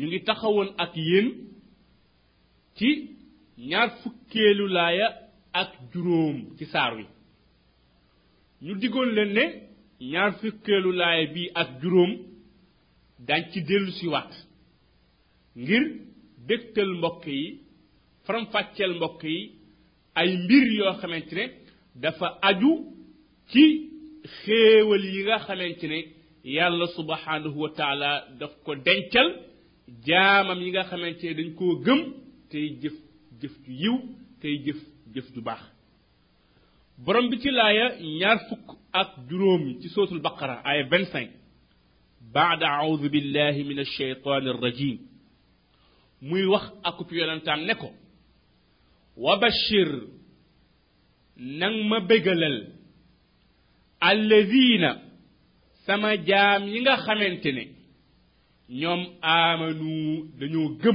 ñu ngi taxawoon ak yéen ci ñaar fukkeelu laaya ak juróom ci saar wi ñu diggoon leen ne ñaar fukkeelu laaya bi ak juróom dañ ci dellu si waat ngir dégtal mbokk yi faram-fàcceel mbokk yi ay mbir yoo xamante ne dafa aju ci xéewal yi nga xamante ne yàlla subhanahu wa taala daf ko dencal jaamam yi nga xamante ne dañ koo gëm tey jëf jëf ju yiw tey jëf jëf ju baax borom bi ci laaya ñaar fukk ak juróom ci sootul baqara ay 25 baada audu billahi min alcheytan arrajim muy wax akub yonantaam ne ko wa bashir nang ma bégalal alladina sama jaam yi nga xamante ne ñoom aamanu dañoo gëm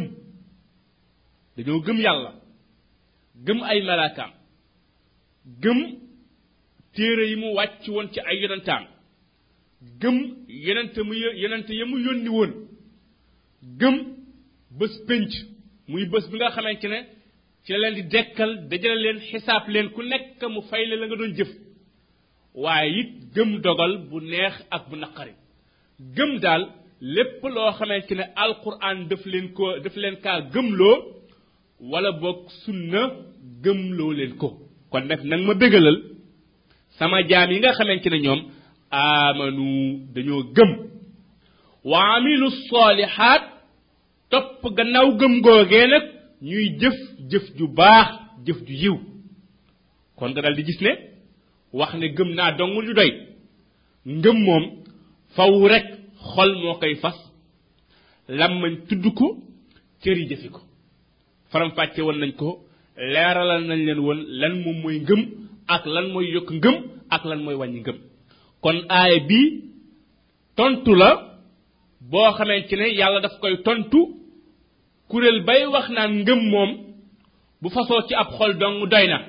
dañoo gëm yàlla gëm ay malaakaam gëm téere yi mu wàcc woon ci ay yonantaam gëm yonente mu yonente ya mu yónni woon gëm bés pénc muy bés bi nga xamante ne ci la leen di dekkal dajale leen xisaab leen ku nekk mu fay la la nga doon jëf waaye it gëm dogal bu neex ak bu naqari gëm daal lépp loo xamante ne alquran daf leen ko daf leen kaa gëmloo wala boog sunna gëmloo leen ko kon nag nag ma bégalal sama jaam yi nga xamante ne ñoom amanu dañoo gëm wa amilu solihaat topp gannaaw gëm googee nag ñuy jëf jëf ju baax jëf ju yiw kon nga dal di gis ne wax ne gëm naa dong du doy ngëm moom faw rek xol moo koy fas làmmañ tudd ko cër yi jëfi ko faram fàcce woon nañ ko leeralal nañ leen woon lan moom mooy ngëm ak lan mooy yokk ngëm ak lan mooy wàññi ngëm kon aaya bi tontu la boo xamante ne yàlla daf koy tontu kuréel bay wax naan ngëm moom bu fasoo ci ab xol dong doy na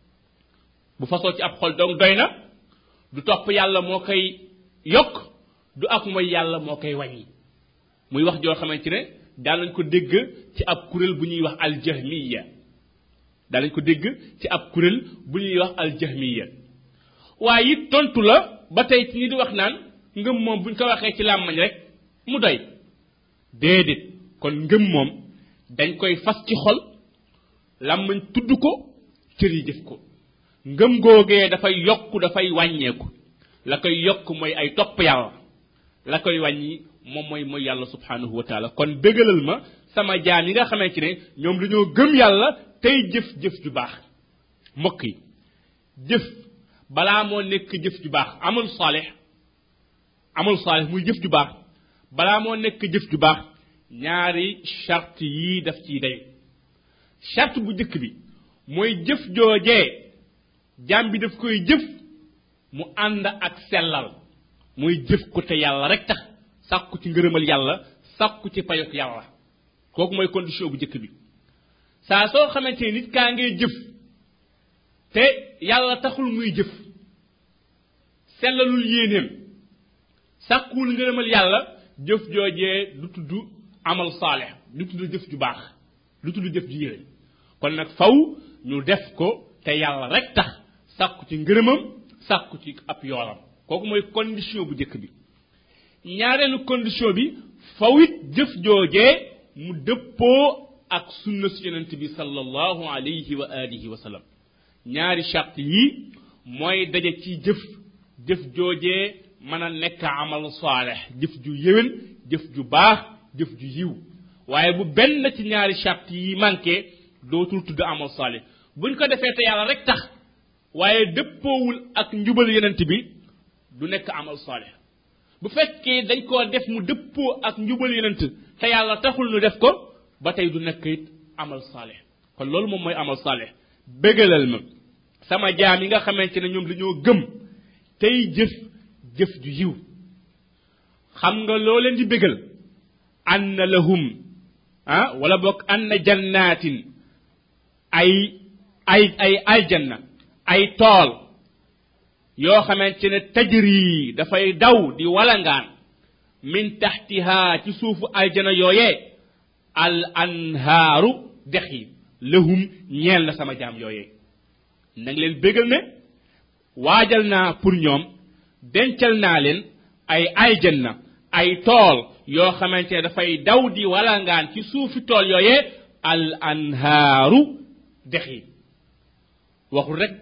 bu fasoo ci ab xol dong doy na du topp yàlla moo koy yokk du ak mooy yàlla moo koy wàññi muy wax joo xamante ne daal nañ ko dégg ci ab kuréel bu ñuy wax aljahmiya daal nañ ko dégg ci ab kuréel bu ñuy wax aljahmiya waaye it tontu la ba tey ci ñi di wax naan ngëm moom buñ ko waxee ci làmmañ rek mu doy déedéet kon ngëm moom dañ koy fas ci xol làmmañ tudd ko cër yi jëf ko ngëm googee dafay yokk dafay wàññeeku la koy yokk mooy ay topp yàlla la koy wàññi moom mooy mooy yàlla subhanahu wa taala kon bégalal ma sama jaam yi nga xamante ne ñoom dañoo gëm yàlla tey jëf-jëf ju baax mbokk yi jëf balaa moo nekk jëf ju baax amul saalix amul saalix muy jëf ju baax balaa moo nekk jëf ju baax ñaari charte yii daf ciy day charte bu njëkk bi mooy jëf joojee jaam bi daf koy jëf mu ànd ak sellal mooy jëf ko te yàlla rek tax sàkku ci ngërëmal yàlla sàkku ci payok yàlla kooku mooy condition bu njëkk bi saa soo xamante ni nit kaa ngay jëf te yàlla taxul muy jëf sellalul yéeneem sàkkuwul ngërëmal yàlla jëf joojee du tudd amal saalix du tudd jëf ju baax du tudd jëf ju yéene kon nag faw ñu def ko te yàlla rek tax sàkku ci ngërëmam sàkku ci ab yoolam kooku mooy condition bu njëkk bi ñaareelu condition bi faw it jëf joojee mu dëppoo ak sunna su yonent bi sallallahu alayhi wa alihi wa sallam ñaari charte yi mooy daje ci jëf jëf joojee mën a nekk amal saalex jëf ju yéwén jëf ju baax jëf ju yiw waaye bu benn ci ñaari charte yi manqué dootul tudd amal saalex buñ ko defee te yàlla rek tax waaye dëppoowul ak njubal yonent bi du nekk amal saalex bu fekkee dañ koo def mu dëppoo ak njubal yonent te yàlla taxul nu def ko ba tey du nekk it amal saalex kon loolu moom mooy amal saalex bégalal ma sama jaam yi nga xamante ne ñoom dañoo gëm tey jëf jëf ju yiw xam nga loo leen di bégal anna lahum ah wala boog anna jannatin ay ay ay aljanna ay tool yoo xamante ne tajri dafay daw di walangaan min taxtiha ci suufu aljana yooyee al anhaaru dex yi lahum ñeel na sama jaam yooyee nag leen bégal ne waajal naa pour ñoom dencal naa leen ay aljanna ay tool yoo xamante ne dafay daw di walangaan ci suufi tool yooyee al anhaaru dex yi waxul rek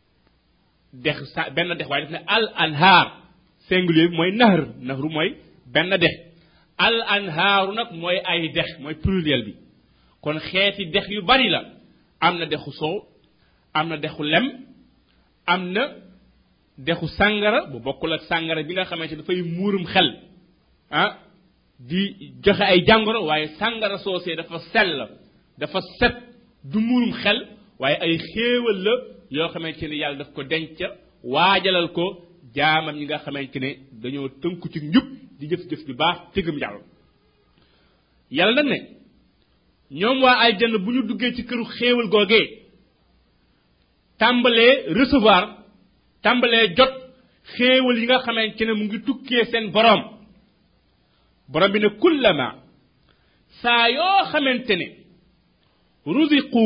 dex sa benn dex waaye def ne al anhaar singulier bi mooy nahr nahru mooy benn dex al anhaaru nag mooy ay dex mooy pluriel bi kon xeeti dex yu bari la am na dexu soow am na dexu lem am na dexu sàngara bu bokkul ak sàngara bi nga xamante dafay muurum xel ah di joxe ay jàngoro waaye sàngara soosee dafa sell dafa set du muurum xel waaye ay xéewal la yoo xamante ne yàlla daf ko denc waajalal ko jaamam ñi nga xamante ne dañoo tënku ci njub di jëf-jëf ju baax tëgëm yàlla yàlla nag ne ñoom waa aljanna bu ñu duggee ci këru xéewal googee tàmbalee recevoir tàmbalee jot xéewal yi nga xamante ne mu ngi tukkee seen borom borom bi ne kullama saa yoo xamante ne ruziqu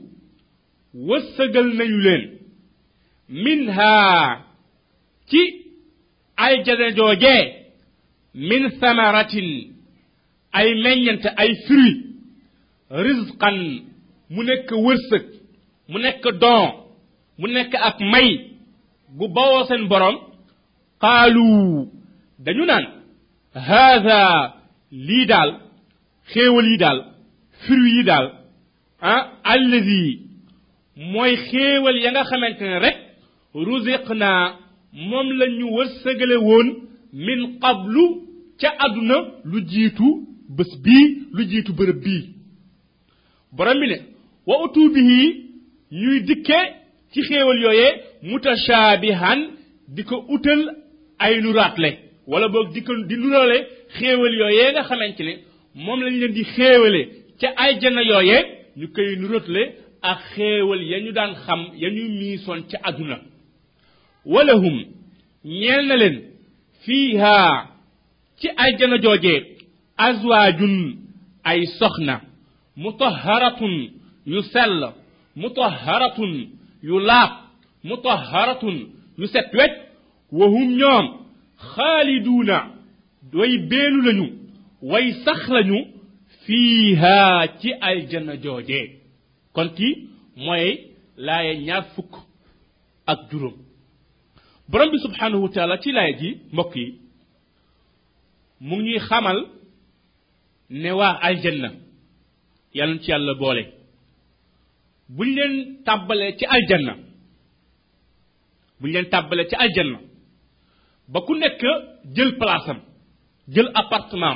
wëssëgal nañu leen minha ci aljana joojee min samaratin ay meññante ay fruit rizqan mu nekk wërsëg mu nekk don mu nekk ak may gu bawoo seen borom qaalu dañu naan haada lii daal xéewal yi daal fruit yi daal ah allazi mooy xéewal ya nga xamante ne rek ruziq naa moom la ñu wërsëgale woon min qablu ca àdduna lu jiitu bés bii lu jiitu bërëb bii borom bi ne wa utu bihi ñuy dikke ci xéewal yooyee mutashaabihan di ko utal ay nuraatle wala boog di ko di nurale xéewal yooyee nga xamante ne moom lañ leen di xéewale ca ay jana yooyee ñu koy nuratle ak xéewal ya ñu daan xam ya ñu miisoon ca àdduna walahum ñeel na leen fiiha ci ay jana joojee azwaajun ay soxna mutaharatun yu sell mutaharatun yu laab mutaharatun yu set wecc wahum ñoom xaaliduuna way beelu lañu way sax lañu fiiha ci aljanna joojee kon kii mooy laaye ñaar fukk ak juróom borom bi subhanahu wa taala ci laaye ji mbokk yi mu ngi ñuy xamal ne waa aljanna yàlla ci yàlla boole buñ leen tàbbalee ci aljanna buñ leen tàbbalee ci aljanna ba ku nekk jël place am jël appartement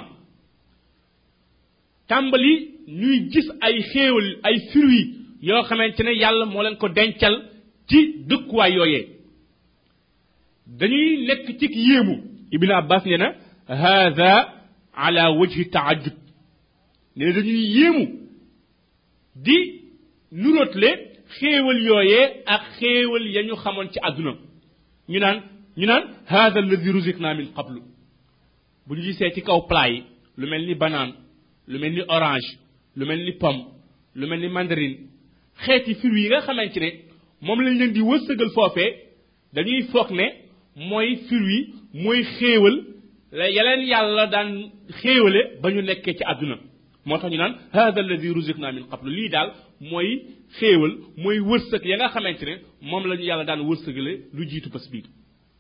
tàmbali ñuy gis ay xéewal ay fruits yoo xamante ne yàlla moo leen ko dencal ci dëkkuwaay yooyee dañuy nekk ci yéemu ibn abbas nee na hada ala wajhi taajub ne dañuy yéemu di nuróotle xéewal yooyee ak xéewal ya ñu xamoon ci àdduna ñu naan ñu naan hada alladi ruziqna min qablu bu ñu gisee ci kaw plat yi lu mel ni banane lu mel ni orange lu mel ni pomme lu mel ni mandarine xeeti fruits yi nga xamante ne moom lañ leen di wërsëgal foofee dañuy foog ne mooy fruit mooy xéewal la yeleen yàlla daan xéewale ba ñu nekkee ci àdduna moo tax ñu naan hada alladi ruziqna min qablu lii daal mooy xéewal mooy wërsëg ya nga xamante ne moom la ñu yàlla daan wërsëgale lu jiitu bés bii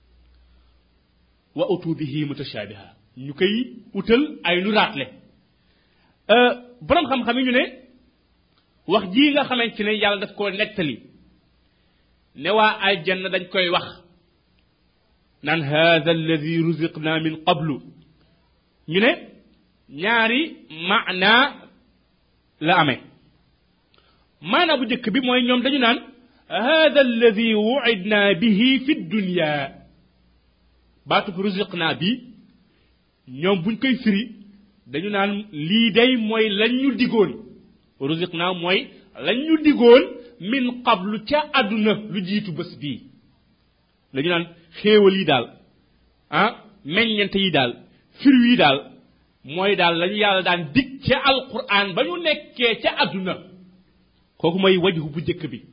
wa utu bihi mutashaabiha ñu koy utal ay lu raatle borom xam-xam yi ñu ne wax jii nga xamante ne yàlla daf koo nettali ne waa aljanna dañ koy wax naan hada alladi ruziqna min qablu ñu ne ñaari maana la amee maana bu njëkk bi mooy ñoom dañu naan hada alladi wuidna bihi fi dunya baatub ruziqna bi ñoom buñ koy firi dañu naan lii day mooy lañ ñu digoon ruziqna mooy lañ ñu digoon min qablu ca àdduna lu jiitu bés bii dañu naan xéewal yi daal ah meññante yi daal fruit yi daal mooy daal lañu yàlla daan dig ca alquran ba ñu nekkee ca àdduna kooku mooy wajhu bu njëkk bi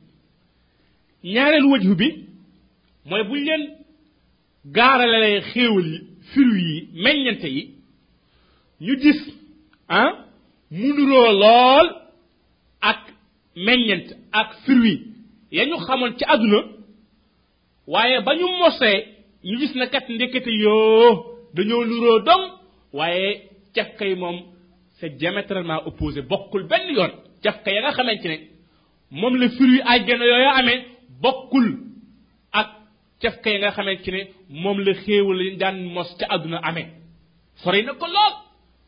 ñaareelu wajhu bi mooy buñ leen gaaralee xéewal yi firu yi meññante yi ñu gis ah mu nuroo lool ak meññent ak fruit ya ñu xamoon ci àdduna waaye ba ñu mosee ñu gis na kat ndekete yoo dañoo nuroo dong waaye cafka yi moom c'est diamétralement opposé bokkul benn yoon cafka ya nga xamante ne moom la fruit àjjana yooyu amee bokkul ak cafka yi nga xamante ne moom la xéewal yi daan mos ca àdduna amee sori na ko lool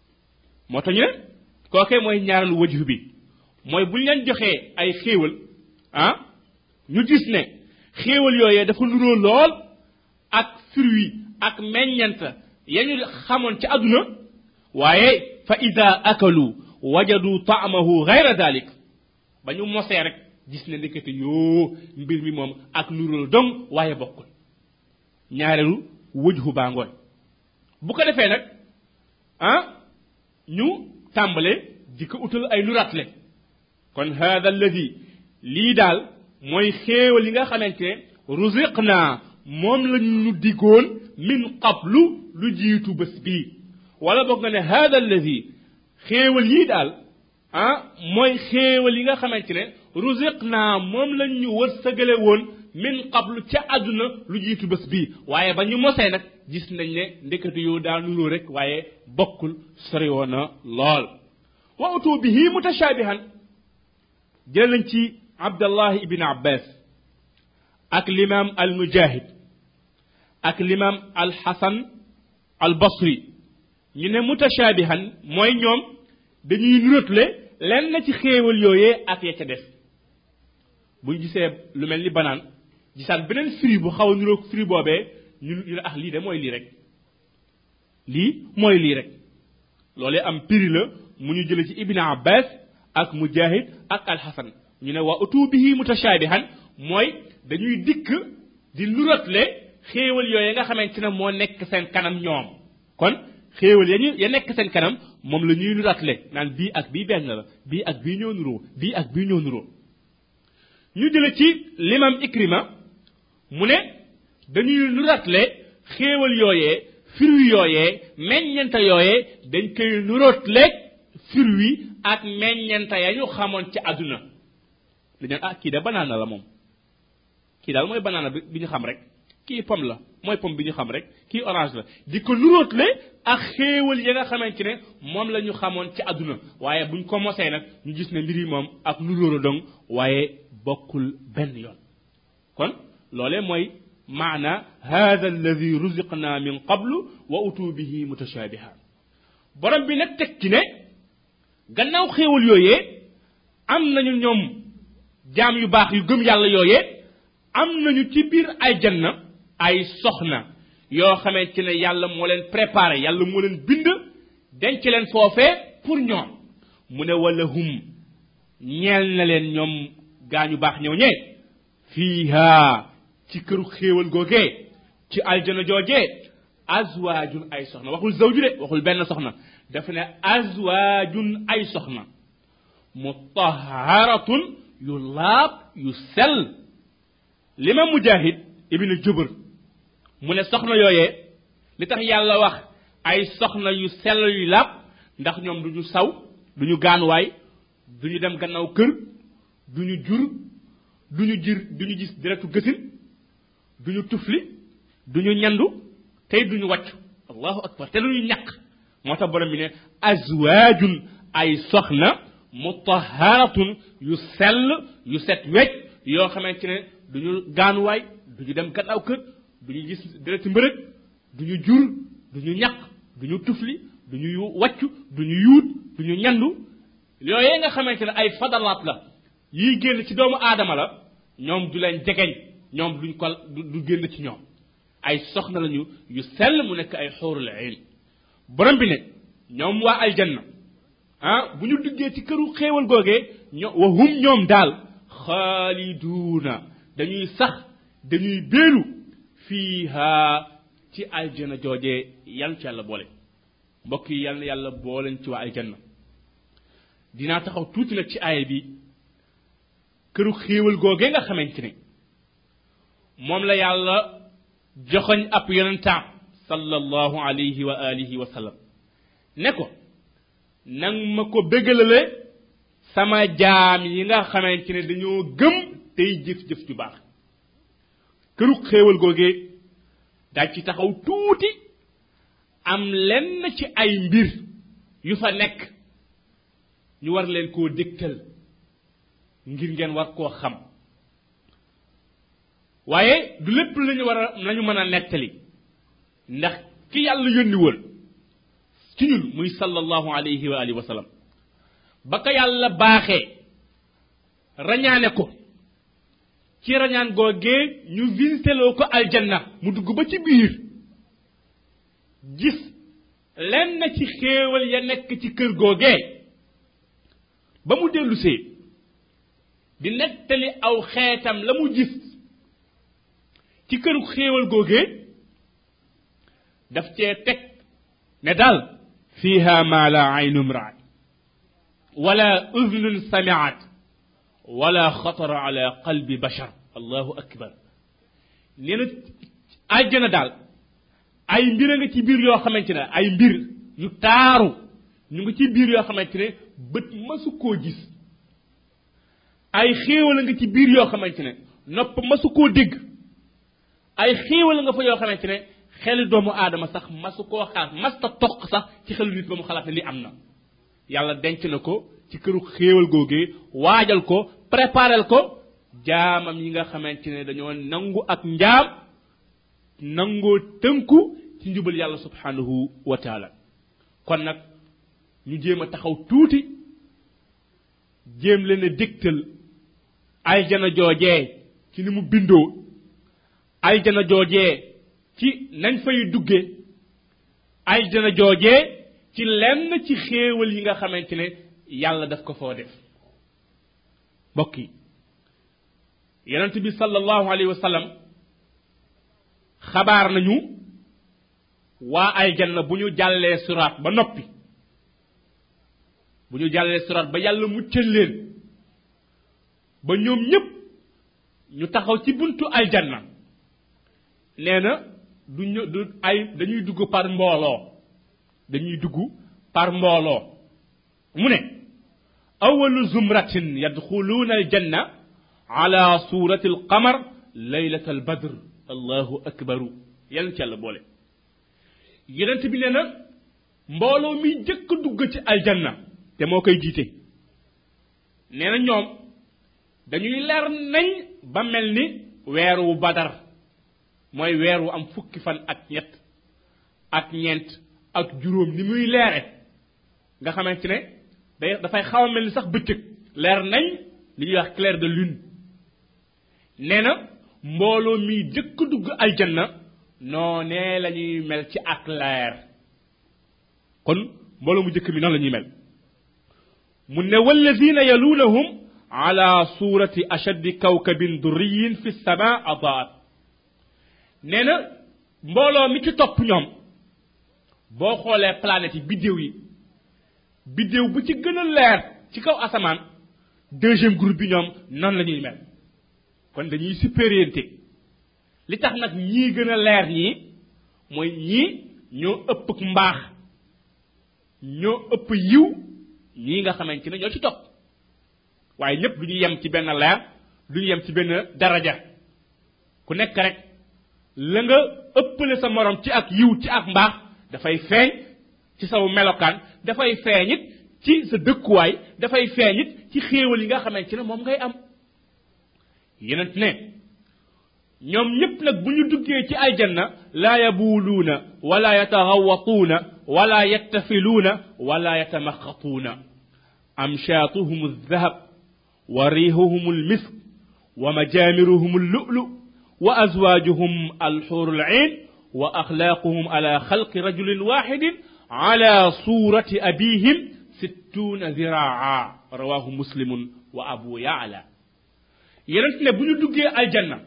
moo tax ñu ne kookee mooy ñaareelu wajhu bi mooy bu ñu leen joxee ay xéewal ah ñu gis ne xéewal yooyee dafa nuróo lool ak fruit ak meññant ya ñu xamoon ci àdduna waaye fa ida akalu wajadu taamahu gayra dalik ba ñu mosee rek gis ne ndekete yoo mbir mi moom ak nuróo dong waaye bokkul ñaareelu wajhu baa ngooñ bu ko defee nag ah ñu tàmbale di ko utal ay nuratle kon hada alladi lii daal mooy xéewal yi nga xamante ne rusiq naa moom la ñu diggoon min qablu lu jiitu bés bii wala boog nga ne hada alladi xéewal yii daal ah mooy xéewal yi nga xamante ne rusiq naa moom la ñu wërsëgale woon min qablu ca àdduna lu jiitu bés bii waaye ba ñu mosee nag gis nañ ne ndekatu yow daa nuroo rek waaye bokkul sori woon na lool wa utu bihi mutashabihan jël nañ ci abdallah ibn abbas ak l'imam al mujahid ak l'imam al hasan al basri ñu ne mutashabihan mooy ñoom dañuy nurotle lenn na ci xéewal yooyee ak ya ca def buñ gisee lu mel ni banaan gisaan beneen fruit bu xaw a nuroog fruit boobee ñu ñu ne ah lii de mooy lii rek lii mooy lii rek loolee am piri la mu ñu jële ci ibn abbas ak mujahid ak alxasan ñu ne waa utu bihi mutashabihan mooy dañuy dikk di nurotle xéewal yooyu nga xamante ne moo nekk seen kanam ñoom kon xéewal ya ñu ya nekk seen kanam moom la ñuy nurotle naan bii ak bii benn la bii ak bii ñoo nuroo bii ak bii ñoo nuroo ñu jële ci limam ikrima mu ne dañuy nurotle xéewal yooyee fruit yooyee meññanta yooyee dañ koy nurotle fruit ak meññanta ya ñu xamoon ci àdduna dañu ah kii de banaana la moom kii daal mooy banaana bi bi ñu xam rek kii pomme la mooy pomme bi ñu xam rek kii orange la di ko nuróotle ak xéewal ya nga xamante ne moom la ñu xamoon ci àdduna waaye buñ ko mosee nag ñu gis ne mbir yi moom ak nuróora dong waaye bokkul benn yoon kon loolee mooy maana hada alladi ruziqna min qablu wa utu bihi mutashabiha borom bi nag teg ci ne gannaaw xéewal yooyee am nañu ñoom jaam yu baax yu gëm yàlla yooyee am nañu ci biir ay janna ay soxna yoo xamante ne yàlla moo leen préparé yàlla moo leen bind denc leen foofee pour ñoom mu ne wala hum ñeel na leen ñoom gaañu baax ñëw ñee fiiha ci këru xéewal googee ci aljana joojee azwaajun ay soxna waxul zawju de waxul benn soxna dafa ne azwaajun ay soxna mutaharatun yu laab yu sell li ma mujahid ibnu jubur mu ne soxna yooyee li tax yàlla wax ay soxna yu sell yu laab ndax ñoom duñu saw duñu gaanuwaay duñu dem gannaaw kër duñu jur duñu jir duñu gis deretu gësin duñu tufli duñu ñandu tey duñu wàccu allahu akbar te duñu ñàkk moo tax borom bi ne azwaajun ay soxna mutaharatun yu sell yu set wecc yoo xamante ne duñu gaanuwaay duñu dem gannaaw kër duñu gis dereti mbërëg duñu jur duñu ñàkk duñu tufli duñu yu wàccu duñu yuut duñu ñandu yooyee nga xamante ne ay fadalaat la yiy génn ci doomu aadama la ñoom du leen jegeñ ñoom duñ ko du génn ci ñoom ay soxna lañu yu sell mu nekk ay xóorul ayn borom bi ne ñoom waa aljanna ah bu ñu duggee ci këru xéewal googee ño wa hum ñoom daal xaaliduuna dañuy sax dañuy béelu fiiha ci aljana joojee yan ci yàlla boole mbokk yi yàlla yàlla booleen ci waa aljanna dinaa taxaw tuuti nag ci aaya bi këru xéewal googee nga xamante ne moom la yàlla joxoñ ab yonentaam sallallahu alayhi wa alihi wa sallam ne ko nang ma ko bégalale sama jaam yi nga xamante ne dañoo gëm tey jëf-jëf ju baax këru xéewal googee daaj ci taxaw tuuti am lenn ci ay mbir yu fa nekk ñu war leen koo dégtal ngir ngeen war koo xam waaye du lépp lañu war a lañu mën a nettali ndax ki yàlla yónni woon ci ñun muy sallallahu alayhi wa alihi wa sallam ba ko yàlla baaxee rañaane ko ci rañaan googee ñu vinseloo ko aljanna mu dugg ba ci biir gis lenn ci xéewal ya nekk ci kër googee ba mu dellusee di nettali aw xeetam la mu gis ci këru xéewal googee daf cee teg ne daal fiha ma la aynum raat wala udnun samiat wala xatara ala qalbi bashar allahu akbar nee na àjjana daal ay mbir a nga ci biir yoo xamante ne ay mbir yu taaru ñu ngi ci biir yoo xamante ne bët masu koo gis ay xéewal a nga ci biir yoo xamante ne nopp masu koo dégg ay xéewal nga fa yoo xamante ne xeli doomu aadama sax masu koo xalaat masta toq sax ci xelu nit ba mu xalaat ne li am na yàlla denc na ko ci këru xéewal googee waajal ko préparel ko jaamam yi nga xamante ne dañoo nangu ak njaam nangoo tënku ci njubal yàlla subhanahu wa taala kon nag ñu jéem a taxaw tuuti jéem leen a dégtal aljana joojee ci ni mu bindoo aljana joojee ci nañ fay dugge aljana joojee ci lenn ci xéewal yi nga xamante ne yàlla daf ko foo def mbokk yi yonent bi sallallahu alayhi wa sallam xabaar nañu waa aljanna bu ñu jàllee suraat ba noppi bu ñu jàllee suraat ba yàlla muccal leen ba ñoom ñépp ñu taxaw ci buntu aljanna nee na du ñu du ay dañuy dugg par mbooloo dañuy dugg par mbooloo mu ne awalu zumratin yadxuluuna aljanna ala surati alqamar laylat albadr allahu akbaru yàlla ci yàlla boole yonent bi nee na mbooloo mi jëkk dugg ci aljanna te moo koy jiite nee na ñoom dañuy leer nañ ba mel ni weer wu badar mooy weer wu am fukki fan ak ñett ak ñeent ak juróom ni muy leere nga xamante ne day dafay xaw a mel ni sax bëccëg leer nañ li ñuy wax clair de lune nee na mbooloo mi jëkk dugg aljanna noonee la ñuy mel ci ak leer kon mbooloo mu jëkk mi noonu la ñuy mel mu ne walladina yalunahum ala surati ashaddi kawkabin durriyin fi sama adaat nee na mbooloo mi ci topp ñoom boo xoolee planètes yi biddéew yi biddéew bu ci gën a leer ci kaw asamaan deuxième groupe bi ñoom noonu la ñuy mel kon dañuy supériorité li tax nag ñii gën a leer ñii mooy ñii ñoo ëpp mbaax ñoo ëpp yiw ñii nga xamante ne ñoo ci topp waaye ñépp du ñu yem ci benn leer du ñu yem ci benn daraja ku nekk rek la nga ëppale sa morom ci ak yiw ci ak mbaax dafay feeñ ci saw melokaan dafay feeñ it ci sa dëkkuwaay dafay feeñ it ci xéewal yi nga xamante ne moom ngay am yenent ne ñoom ñépp nag bu ñu duggee ci aljanna laa yabuuluuna wala yataxawatuuna wala yattafiluuna wala yatamaqatuuna amshaatuhum aldahab wa riihuhum almisk wa majaamiruhum allulu wa azwaajuhum alxuuru alciin wa axlaaquhum ala xalqi rajulin waxidin ala suurati abihim sittuuna ziraa rawahu muslimun wa abu yaala yenent ne bu ñu duggee aljanna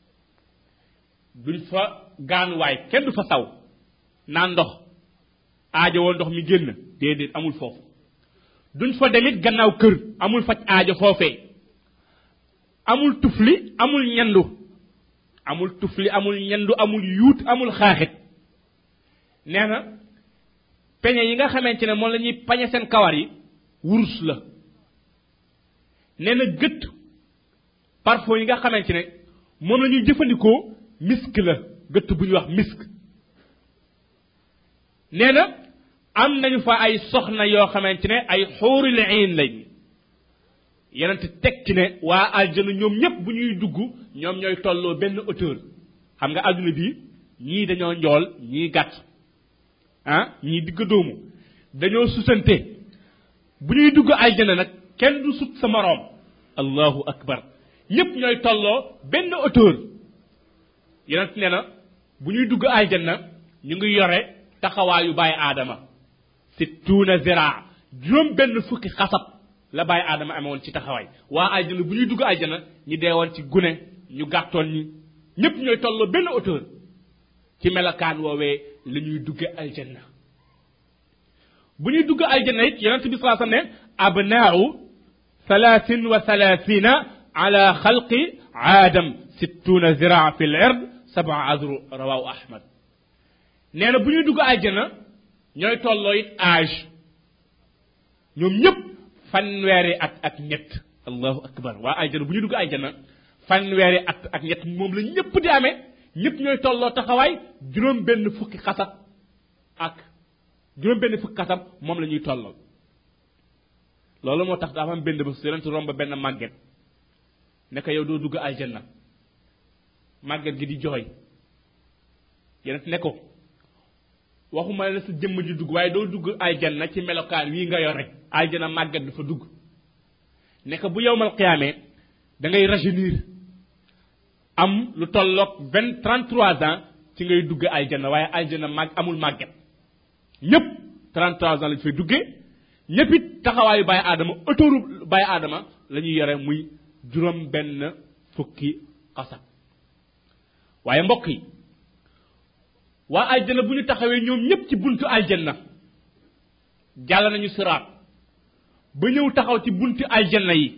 duñ fa gaanuwaay kenn du fa saw naan ndox aajo woo ndox mi génn déedéet amul foofu duñ fa demit gannaaw kër amul faj aajo foofee amul tufli amul ñendu amul tufli amul ñendu amul yuut amul xaaxit nee na peñe yi nga xamante ne moom la ñuy pañe seen kawar yi wurus la nee na gët parfum yi nga xamante ne moom la ñuy jëfandikoo misk la gëtt bu ñuy wax misk nee na am nañu fa ay soxna yoo xamante ne ay xuuril iin lañ yenent tekki ne waa aljana ñoom ñëpp bu ñuy dugg ñoom ñooy tolloo benn hauteur xam nga adduna bi ñii dañoo njool ñii gàtt ah ñii digg doomu dañoo susante bu ñuy dugg aljana nag kenn du sut sa moroom allahu akbar ñëpp ñooy tolloo benn hauteur yenent ne na bu ñuy dugg aljana ñu ngi yore taxawaayu bàyyi aadama sittuuna ziraa juróom benn fukki xasab la bàyyi aadama amewoon ci taxawaay waa aljana bu ñuy dugg aljana ñi deewoon ci gune ñu gàttoon ñi ñépp ñooy tolloo benn hauteur ci melokaan woowee la ñuy dugge aljanna bu ñuy dugg aljanna it yonente bi salaa ne abnaau thalathin wa thalathina ala xalqi aadam sittuna ziraa fi l ard saba azru rawahu ahmad nee na bu ñuy dugg aljanna ñooy tolloo it âge ñoom ñëpp fanweeri at ak ñett allahu akbar waa aljana bu ñu dugg aljana fanweeri at ak ñett moom la ñëpp di amee ñëpp ñooy tolloo taxawaay juróom benn fukki xasab ak juróom benn fukki xasab moom la ñuy tolloo loolu moo tax dafa am benn bés yonent romb benn màgget ne ko yow doo dugg aljana màgget gi di jooy yonent ne ko waxuma la sa jëmm ji dugg waaye doo dugg aljanna ci melokaan wii nga yore aljanna màggat dafa dugg ne ko bu yowmal xiyaamee da ngay rajeunir am lu tolloog vingt trente trois ans ci ngay dugg aljanna waaye aljanna màgg amul màgget ñëpp trente trois ans lañ fay duggee ñëpp it taxawaayu bàyyi aadama autoru bàyyi aadama la ñuy yore muy juróom benn fukki xasab waaye mbokk yi waa aljanna bu ñu taxawee ñoom ñëpp ci buntu aljanna jàll nañu siraat ba ñëw taxaw ci buntu aljanna yi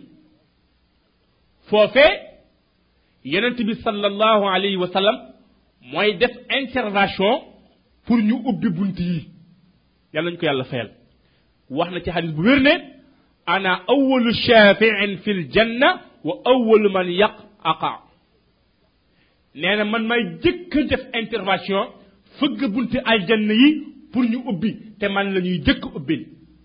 foofee yonent bi sallallahu alayhi wa sallam mooy def intervention pour ñu ubbi bunt yi yàlla nañu ko yàlla fayal wax na ci xadis bu wér ne ana awalu shafiin fi l janna wa awalu man yaq aqa nee na man may jëkk def intervention fëgg bunti aljanna yi pour ñu ubbi te man la ñuy jëkk ubbil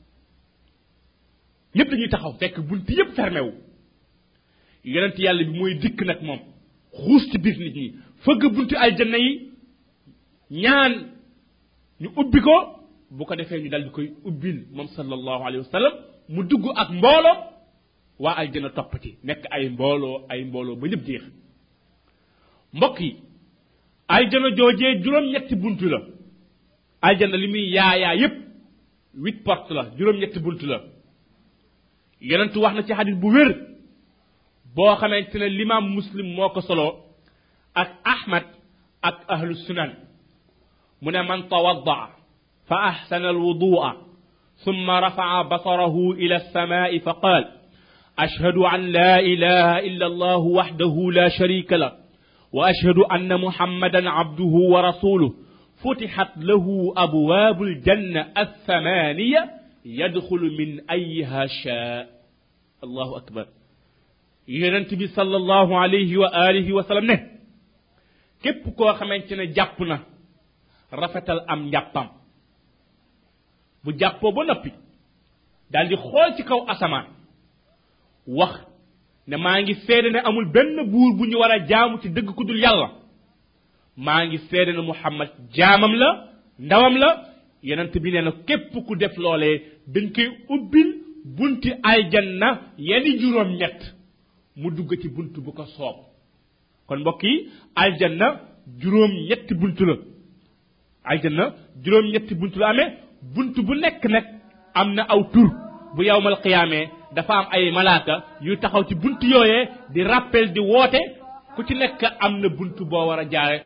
ñëpp dañuy taxaw fekk bunti yëpp fermé wu yonent yàlla bi mooy dikk nag moom xuus ci biir nit ñi fëgg bunti aljanna yi ñaan ñu ubbi ko bu ko defee ñu dal di koy ubbil moom sallallahu alayhi wa sallam mu dugg ak mbooloo waa aljanna topp ci nekk ay mbooloo ay mbooloo ba ñëpp jeex mbokk yi aljana joojee juróom-ñetti buntu la aljana li muy yaayaa yépp huit porte la juróom-ñetti buntu la yonentu wax na ci xadis bu wér boo xamante ne limaam muslim moo ko solo ak ahmad ak ahlu sunan mu ne man tawaddaa fa ahsana alwudua ثم رفع بصره إلى السماء فقال أشهد أن لا إله إلا الله وحده لا شريك له واشهد ان محمدا عبده ورسوله فتحت له ابواب الجنه الثمانيه يدخل من ايها شاء الله اكبر يونت بي صلى الله عليه واله وسلم ne képp koo xamante ne jàpp na rafetal am njàppam bu jàppoo ba noppi daal di xool ci kaw asamaan wax ne maa ngi seede ne amul benn buur bu ñu war a jaamu ci dëgg ku dul yàlla maa ngi seede ne muhammad jaamam la ndawam la yonent bi nee na képp ku def loolee dañ koy ubbil bunti aljanna yeni juróom ñett mu dugg ci bunt bu ko soob kon mbokk yi aljanna juróom ñetti bunt la aljanna juróom ñetti bunt la amee bunt bu nekk nag am na aw tur bu yawmal qiyaamee dafa am ay malaaka yu taxaw ci bunt yooyee di rappel di woote ku ci nekk am na bunt boo war a jaare